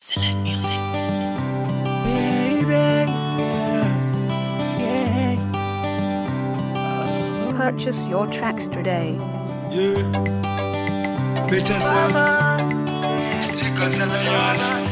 Select music. Baby, yeah, yeah. Purchase your tracks today. Yeah. Better sound. Stickers and ayana.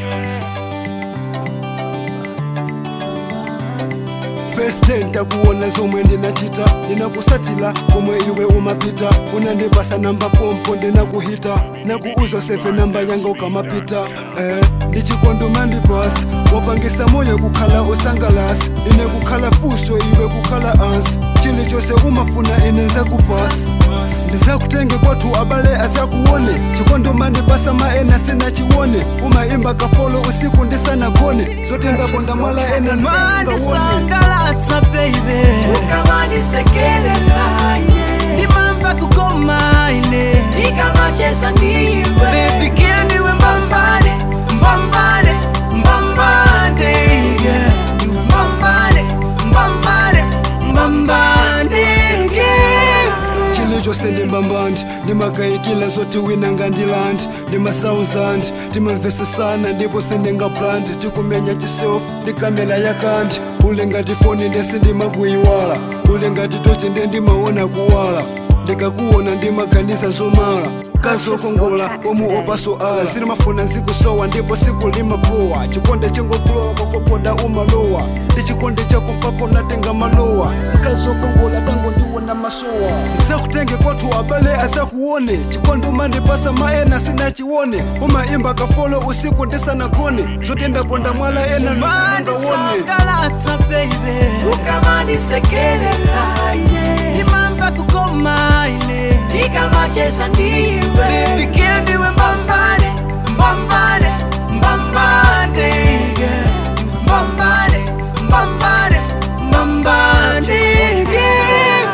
First day ndakuona zomwe ndinachita ndinakusatila komwe iwe umapita unandipasa namba pompo ndinakuhita nakuuza seve namba yanga ukamapita eh, ndichikondoma ndipasi wapangisa moyo kukhala usangalasi ine kukhala fuso iwe kukhala ansi chili chose umafuna ine nzakupasi ndizakutenge kwathu abale azakuone chikondoma ndipasa maena sinachione umaimba kafolo usiku ndisanagone zote ndaponda mwala ena ndingaone ndisangalatsa baby Ukamanisekelela ndimamba kukoma ine ndikamacheza ndiwe baby kila ndiwe mbambane mbambane mbambane yeah. ndiwe mbambane mbambane mbambane yeah. chilichonse ndimbambandi ndimakayikila zoti wina ngandilandi ndimasauzandi ndimamvesesana ndipo sindingaplandi tikumenya chiselfu ndikamela yakandi ule ngati foni ndese ndimakuyiwala ule ngati tochi nde ndimaona kuwala ndikakuona ndimaganiza zomala kazokongola omu opaso ala sinimafuna nzikusowa ndipo siku limapowa chikonde chengokulowa kwakokoda umalowa ndi chikonde chako mpako natenga malowa kazokongola tango ndiwona masowa zakutenge kwathu abale azakuone chikonde umandipasa maena sinachione umaimba kafolo usiku ndisanagone zotendaponda mwala ena ndisangaone ndisangalatsa baby Ukamanisekelela ndimamba kukoma ine ndikamacheza ndiwe baby kila ndiwe mbambane mbambane mbambane yeah. mbambane mbambane mbambane yeah.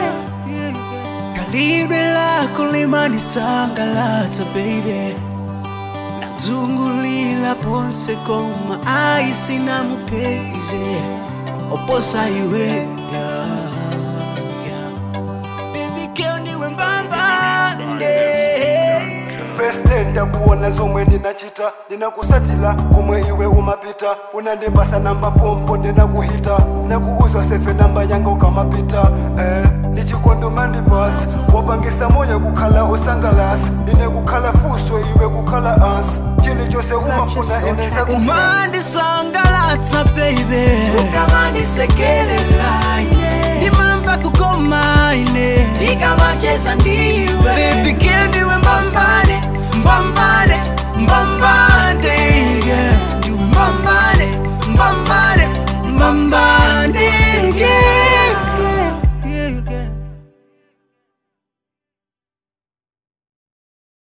kalidwe lako limanisangalatsa baby nazungulila ponse koma aisina mupeze oposa iwe yeah, yeah. baby keo ndiwe mbambande First day ndakuona zomwe ndinachita ndinakusatila komwe iwe umapita unandipasa namba pompo ndinakuhita nakuuza seve namba yanga ukamapita eh, ndichikondoma ndipasi wapangisa moyo kukhala usangalasi ine kukhala fuso iwe kukhala ansi chilichonse umafuna ine nzakupasi umandisangalatsa baby Ukamanisekelela ndimamba kukoma ine ndikamacheza ndiwe baby keo ndiwe mbambande mbambane mbambane